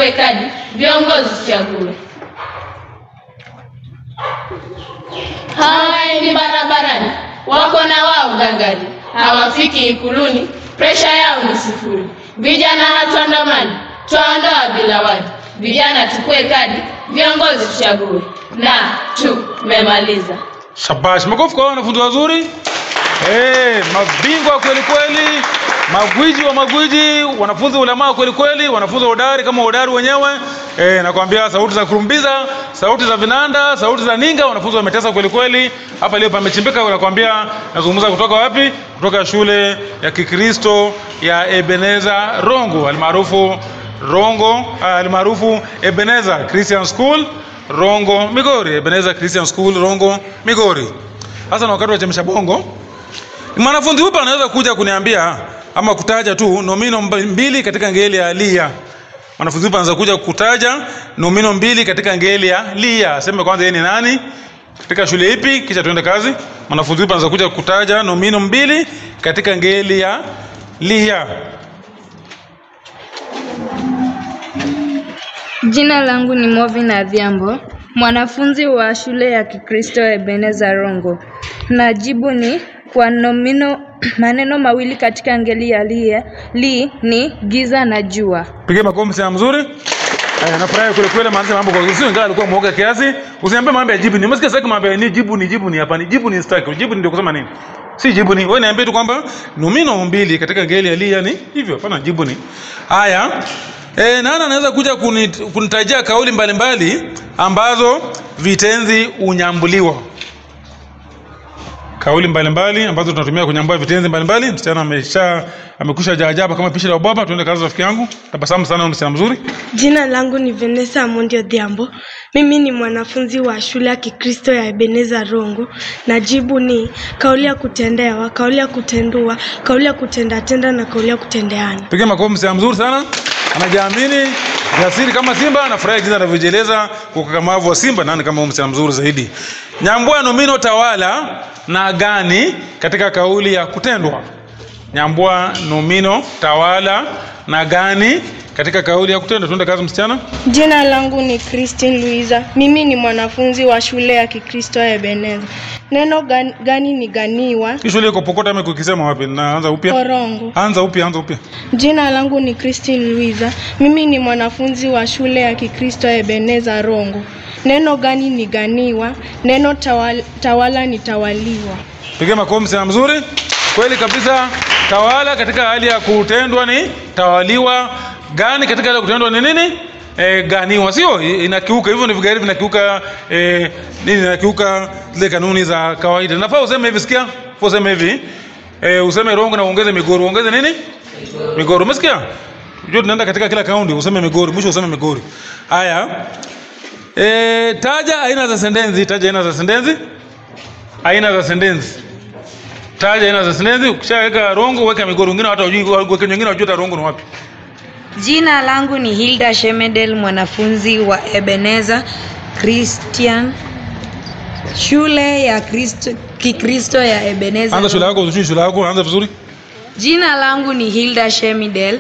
tuchukue kadi, viongozi tuchague. Hawaendi barabarani, wako na wao gangari, hawafiki Ikuluni, presha yao ni sifuri. Vijana hatuandamani, twaondoa bila wadi. Vijana tukue kadi, viongozi tuchague, na tumemaliza. Shabash, makofi kwa wanafunzi wazuri. Eh, mabingwa kweli kweli, magwiji wa magwiji, wanafunzi ulamaa kweli kweli, wanafunzi hodari kama hodari wenyewe. Eh, nakwambia sauti za kurumbiza, sauti za vinanda, sauti za ninga, wanafunzi wametesa kweli kweli. Hapa leo pamechimbika, nakwambia nazungumza kutoka wapi? Kutoka shule ya Kikristo ya Ebeneza Rongo almaarufu Rongo ah, almaarufu Ebeneza Christian School Rongo Migori, Ebeneza Christian School Rongo Migori. Sasa na wakati wa chemsha bongo, mwanafunzi hupa anaweza kuja kuniambia ama kutaja tu nomino mba- mbili katika ngeli ya lia. Mwanafunzi hupa anaweza kuja kutaja nomino mbili katika ngeli ya lia. Sema kwanza yeye ni nani? Katika shule ipi? Kisha tuende kazi. Mwanafunzi hupa anaweza kuja kutaja nomino mbili katika ngeli ya lia. Jina langu ni Movin Adhiambo, mwanafunzi wa shule ya Kikristo Ebeneza Rongo. Najibu ni kwa nomino maneno mawili katika ngeli ya lia, li ni giza na jua. Pigie makofi sana mzuri. Eh, nafurahi kule kule maana mambo kwa sio ingawa alikuwa mwoga kiasi. Usiniambie mambo ya jibu ni. Umesikia sasa mambo ya ni jibu ni jibu ni hapa ni jibu ni staki. Jibu ni ndio kusema nini? Si jibu ni. Wewe niambie tu kwamba nomino mbili katika ngeli ya lia ni hivyo. Hapana jibu ni. Haya. Eh, nani anaweza kuja kuni- kunitajia kauli mbalimbali ambazo vitenzi unyambuliwa? kauli mbalimbali ambazo tunatumia kunyambua vitenzi mbalimbali. Msichana amesha amekusha jaajaba kama pishi la ubaba. Tuende kazi rafiki yangu, tabasamu sana, msichana mzuri. Jina langu ni Vanessa Amondi Odhiambo. Mimi ni mwanafunzi wa shule ya Kikristo ya Ebeneza Rongo. Na jibu ni kauli ya kutendewa, kauli ya kutendua, kauli ya kutendatenda na kauli ya kutendeana. Piga makofi, msichana mzuri sana, anajiamini, jasiri kama simba. Nafurahi jinsi anavyojieleza kwa ukakamavu wa simba. Nani kama huyu msichana mzuri zaidi? Nyambua nomino tawala na gani katika kauli ya kutendwa. Nyambua nomino tawala na gani katika kauli ya kutendwa. Tuende kazi, msichana. Jina langu ni Christine Luiza. Mimi ni mwanafunzi wa shule ya Kikristo ya Ebeneza. Neno gani, gani ni ganiwa? Hii shule iko Pokota ama kukisema wapi? Naanza upya. Korongo. Anza upya, anza upya. Jina langu ni Christine Luiza. Mimi ni mwanafunzi wa shule ya Kikristo ya Ebeneza Rongo. Neno gani ni ganiwa? Neno tawala, tawala ni tawaliwa. Piga makofi sana mzuri. Kweli kabisa. Tawala katika hali ya kutendwa ni tawaliwa. Gani katika hali ya kutendwa ni nini? E, ganiwa sio I- inakiuka hivyo ni vigari vinakiuka e, nini inakiuka zile kanuni za kawaida nafaa useme hivi sikia Nafaa useme hivi e, useme rongo na uongeze migori uongeze nini migori umesikia Unajua tunaenda katika kila kaunti useme migori mwisho useme migori haya e, taja aina za sentensi taja aina za sentensi aina za sentensi taja aina za sentensi ukishaweka rongo weka migori wengine hata wajui wengine wengine wajua hata rongo ni wapi Jina langu ni Hilda Shemedel, mwanafunzi wa Ebeneza Christian shule ya Kristo, Kikristo ya Ebeneza. anza shule yako uzuri shule yako anza vizuri Jina langu ni Hilda Shemidel,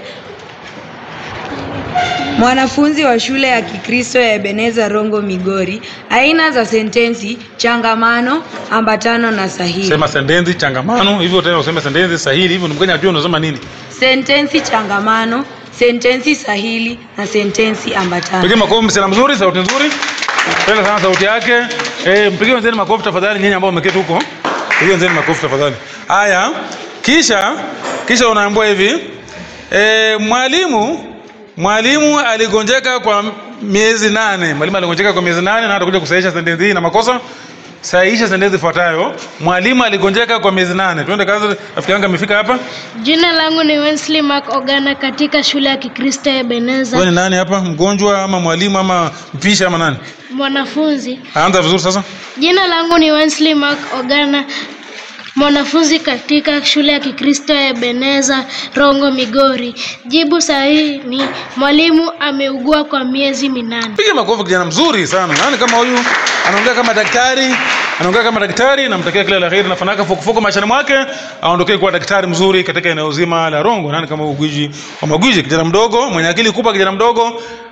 mwanafunzi wa shule ya Kikristo ya Ebeneza Rongo Migori. Aina za sentensi: changamano, ambatano na sahili. sema sentensi changamano hivyo tena useme sentensi sahili hivyo ni mkenya ajue unasema nini Sentensi changamano, sentensi sahili na sentensi ambatano. Pigie makofi msichana mzuri, sauti nzuri. Penda sana sauti yake. Eh, mpigie wenzeni makofi tafadhali nyinyi ambao mmeketi huko. Pigie wenzeni makofi tafadhali. Haya. Kisha kisha unaambiwa hivi. Eh, mwalimu mwalimu aligonjeka kwa miezi nane. Mwalimu aligonjeka kwa miezi nane na atakuja kusahihisha sentensi hii na makosa. Sahihisha sentensi ifuatayo. Mwalimu aligonjeka kwa miezi nane. Twende kazi, rafiki yangu amefika hapa. Jina langu ni Wesley Mark Ogana katika shule ya Kikristo ya Wewe Ebeneza. ni nani hapa? Mgonjwa ama mwalimu ama mpishi ama nani? Mwanafunzi. Anza vizuri sasa. Jina langu ni Wesley Mark Ogana mwanafunzi katika shule ya Kikristo ya Ebeneza Rongo Migori. Jibu sahihi ni mwalimu ameugua kwa miezi minane. Piga makofi kijana mzuri sana. Nani kama huyu anaongea kama daktari, anaongea kama daktari, namtakia kila la heri na fanaka fukufuku maishani mwake, aondokee kuwa daktari mzuri katika eneo zima la Rongo. Nani kama huyu gwiji wa magwiji, kijana mdogo mwenye akili kubwa, kijana mdogo